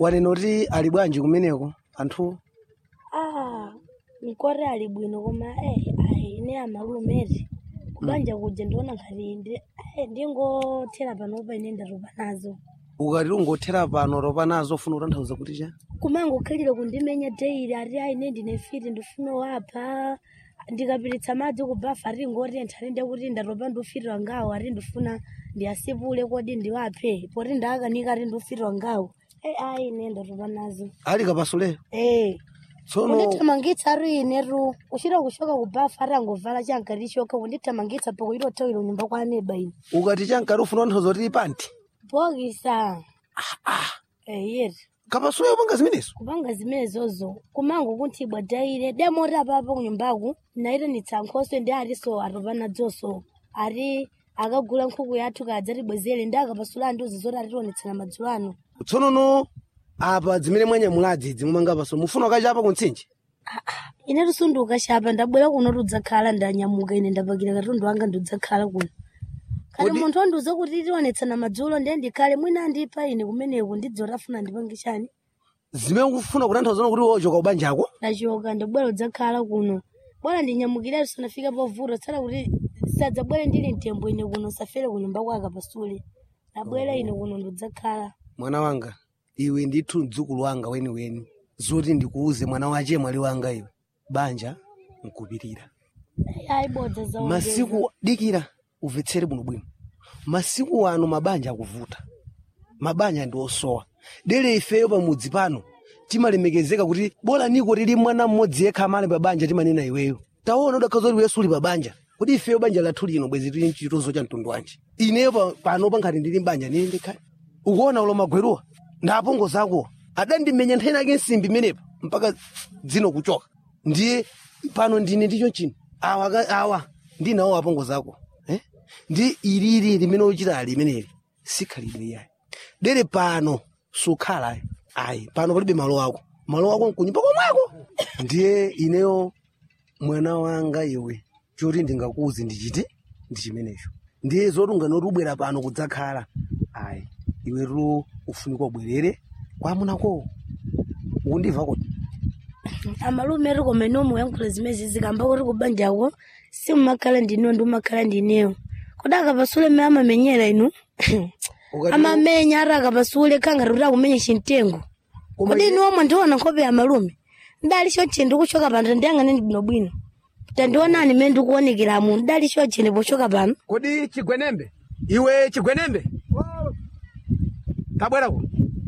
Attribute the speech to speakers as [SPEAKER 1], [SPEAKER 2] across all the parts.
[SPEAKER 1] wanena kuti ali bwanji kumeneko anthu
[SPEAKER 2] ah mkore ali bwino koma eh ayi ine amalumeti kubanja kuja ndiona ngati ndi eh, ndingothera panopa ine ndatopa nazo
[SPEAKER 1] ukati ungothera pano ropa nazo ufuna kutanthauza kuti cha
[SPEAKER 2] kumango khalire kundimenya daily ati ayi ine ndine fiti ndifuna wapha ndikapiritsa madzi kubafa ati ngotentha ati ndekuti ndatopa ndufitira ngawo ati ndifuna ndiyasipule kodi ndiwaphe poti ndakanika ati ndufitira ngawo eh ayi ine ndatopa nazo
[SPEAKER 1] ali kapasule
[SPEAKER 2] eh
[SPEAKER 1] tsono
[SPEAKER 2] undithamangitsa ari ineru uchita kushoka kubafa ati angovala chankati choka undithamangitsa poko itothawira unyumba kwa aneba ine
[SPEAKER 1] ukati chankati ufuna kutanthauza kuti panti
[SPEAKER 2] bokisa eh yeti
[SPEAKER 1] kapasule upanga zimenezo
[SPEAKER 2] kupanga zimenezozo kumango kuti bwadaire demoti apapo kunyumbaku naitanitsa nkhoso ndi aliso atopa nadzonso ati akagula nkhuku yathu kadzatibwezere ndi akapasula ndiuzi zoti atitionetsera madzulo ano
[SPEAKER 1] tsono no apa zimene mwanyamulazi zimumanga paso mufuna ukachapa kuntsinje
[SPEAKER 2] ine tisunduka chapa ndabwera kuno tudzakhala ndanyamuka ine ndapakira katundu wanga ndidzakhala kuno kati
[SPEAKER 1] Kodi-
[SPEAKER 2] munthu wandiuza kuti tionetsana madzulo ndiye ndikhale mwina andipa ine kumeneku ndidzoti afuna ndipange chani
[SPEAKER 1] zimene ukufuna kutanthauza kuti wochoka ubanjako
[SPEAKER 2] ndachoka ndabwera udzakhala kuno bwana ndinyamukire tisanafika pavuto tsala kuti sadzabwere ndili mtembo ine kuno safere kunyumba kwaka pasule nabwera ine kuno ndidzakhala
[SPEAKER 1] mwana wanga iwe ndithu mdzukulu wanga weniweni zoti ndikuuze mwana wache mwali wanga iwe banja nkupirira
[SPEAKER 2] ayibodza za
[SPEAKER 1] masiku dikira umvetsere bwino bwino masiku ano mabanja akuvuta mabanja ndi osowa dere ifeyo pamudzi pano timalemekezeka kuti bola niko tili mwana mmodzi yekha amale pabanja timanena iweyo taona udakhaza kuti wesu uli pabanja kuti ifeyo banja lathu lino bwezi tili mchitozo cha mtundu wanji ineyo pa- pano pankhati ndili mbanja nili ndikhale ukuona ulo magweruwa ndapongo zakuwa adandimenya nthena yake nsimbi imenepa mpaka dzino kuchoka ndiye pano ndine ndicho chino awa ka- awa ndinawo apongo zako eh? ndi ilili limene uchita ali imeneli sikhalidwe yayi dere pano sukhala ayi. ayi pano palibe malo ako malo ako nkunyumba komweko ndiye ineyo mwana wanga iwe choti ndingakuuze ndichite ndi chimenecho ndiye zoti unganoti ubwera pano kudzakhala ayi iwetu ufunika ubwerere kwamunako ukundimva kuti
[SPEAKER 2] amalume ati koma ino muyankhula zimezi zikamba kuti kubanjako simumakhala ndinewo ndi umakhala ndinewo kodi akapasule me amamenyera inu
[SPEAKER 1] Ukati-
[SPEAKER 2] amamenya ati akapasule khangati kuti akumenya chimtengo
[SPEAKER 1] Koma
[SPEAKER 2] kodi
[SPEAKER 1] iye-
[SPEAKER 2] inu omwe ndiona nkhope ya malume ndali choche ndikuchoka pano tandiyang'ane bwinobwino tandionani me ndikuonekeramu ndali choche ndipochoka pano
[SPEAKER 1] kodi chigwenembe iwe chigwenembe tabwerako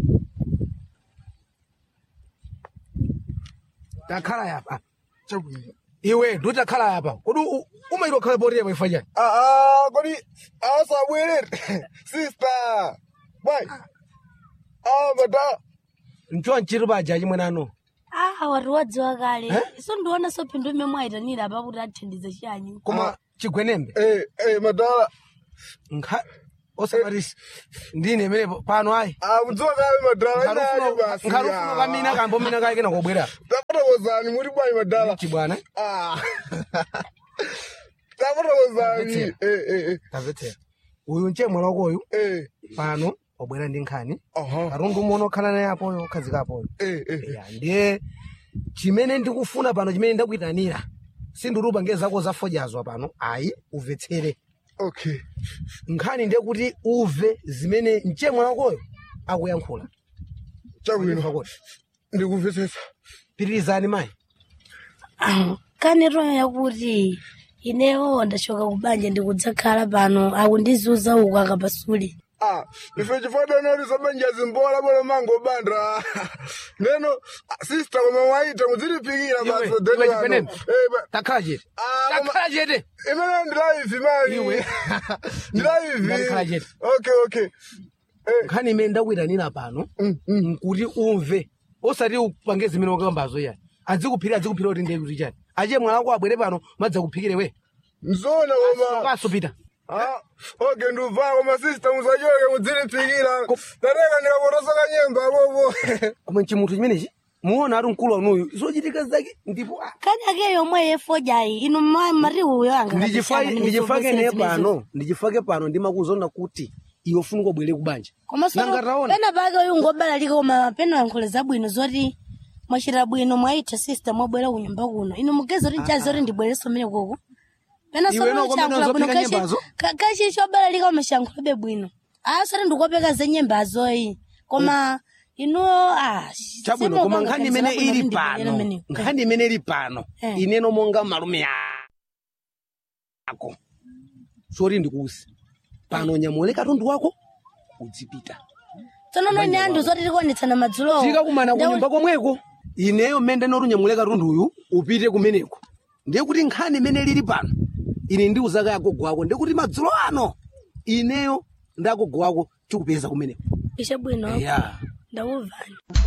[SPEAKER 1] takhala yapa iwe nditakhala yapa kodi u- umaitwa khala potiyepo ifa chani
[SPEAKER 3] Ah, kodi asabwerere sister bwai ah mata
[SPEAKER 1] ncho nchiri paja chimwenano
[SPEAKER 2] ah wati wadziwa kale
[SPEAKER 1] Eh?
[SPEAKER 2] so ndiona so phindu imwe mwayitanira apa kuti athandize chanyi
[SPEAKER 1] koma chigwenembe
[SPEAKER 3] eh eh madala
[SPEAKER 1] nkha osabatisi ndine imene pano ayi
[SPEAKER 3] ah mudzoka kale madala inayo basi
[SPEAKER 1] nkhalufuna kamina kambo mina kake kena kobwera
[SPEAKER 3] tafotokozani muri bwai madala
[SPEAKER 1] chibwana
[SPEAKER 3] ah tafotokozani eh eh eh
[SPEAKER 1] tamvetsera uyu nche mwana wakoyu
[SPEAKER 3] eh
[SPEAKER 1] pano wabwera ndi nkhani
[SPEAKER 3] aha
[SPEAKER 1] katundu umwe okhala naye apoyo okhazika apoyo
[SPEAKER 3] eh eh
[SPEAKER 1] ya ndiye chimene ndikufuna pano chimene ndakuyitanira sindirupa nge zako zafojazwa pano ayi umvetsere
[SPEAKER 3] okay
[SPEAKER 1] nkhani ndiye kuti uve zimene mche mwana wakoyo akuyankhula
[SPEAKER 3] chabwino
[SPEAKER 1] Pakoti.
[SPEAKER 3] ndikumvetsetsa
[SPEAKER 1] pitirizani mayi
[SPEAKER 2] kanetoyo yakuti inewo ndachoka kubanja ndikudzakhala pano akundizuza uku akapasule
[SPEAKER 3] ah ife chifanana kuti sabanja zimbola bwera mango bandra neno ah, sister koma waita mudzilipikira
[SPEAKER 1] Iwe,
[SPEAKER 3] basi
[SPEAKER 1] iwe
[SPEAKER 3] deni wano
[SPEAKER 1] chikwenembe.
[SPEAKER 3] eh ba-
[SPEAKER 1] takhala chete
[SPEAKER 3] Ah, koma-
[SPEAKER 1] takhala chete
[SPEAKER 3] imene ndilaivi mani
[SPEAKER 1] Iwe.
[SPEAKER 3] ndilaivi
[SPEAKER 1] Ndakhala chete.
[SPEAKER 3] okay okay eh
[SPEAKER 1] nkhani imene ndakuyitanira pano
[SPEAKER 3] mm, mm.
[SPEAKER 1] nkuti umve osati upange zimene wakambazo yani adzikuphira adzikuphira kuti ndiye kuti chani achiye mwana wako abwere pano madzakuphikire we
[SPEAKER 3] nzona koma
[SPEAKER 1] kaso pita
[SPEAKER 3] ah okay ndubva koma sister musachoke mudzilipikira tateka ndikapotosoka nyemba bobo
[SPEAKER 1] koma nchimuthu chimenechi muona ati mkulu wanuyu zochitika zake ndipo ah,
[SPEAKER 2] kani ake yomwe yefojayi inu ma- mari uyo anga
[SPEAKER 1] ndichifake ndichifake ne pano ndichifake pano ndimakuzona kuti iwe funika ubwere kubanja
[SPEAKER 2] komanso
[SPEAKER 1] nanga taona
[SPEAKER 2] pena pake uyu ngobalalika koma pena yankhula zabwino zoti mwachita bwino mwaitha sister mwabwera kunyumba kuno inu mugeza kuti nchazi zoti ndibwereso mmene koko pena
[SPEAKER 1] Iwe noko mmene uzopeka nyembazo?
[SPEAKER 2] kachi chobalalika umashankhulabe bwino asati ndikopeka za nyembazoyi koma inuwo ah,
[SPEAKER 1] chabwino koma nkhani imene ili pano nkhani imene ili pano
[SPEAKER 2] Eh.
[SPEAKER 1] ineno monga malume ako soti ndikuusi pano nyamule katundu wako udzipita
[SPEAKER 2] tsonono ine anthu zoti tikuonetsana madzulowo
[SPEAKER 1] tikakumana kunyumba komweko ineyo mmene ndinoti unyamule katunduyu upite kumeneko ndiye kuti nkhani imene lili pano ine ndiuzaka yagogo wako ndiye kuti madzulo ano ineyo ndagogo wako tikupeza kumeneko
[SPEAKER 2] ishe bwino
[SPEAKER 1] ya
[SPEAKER 2] ndakuvani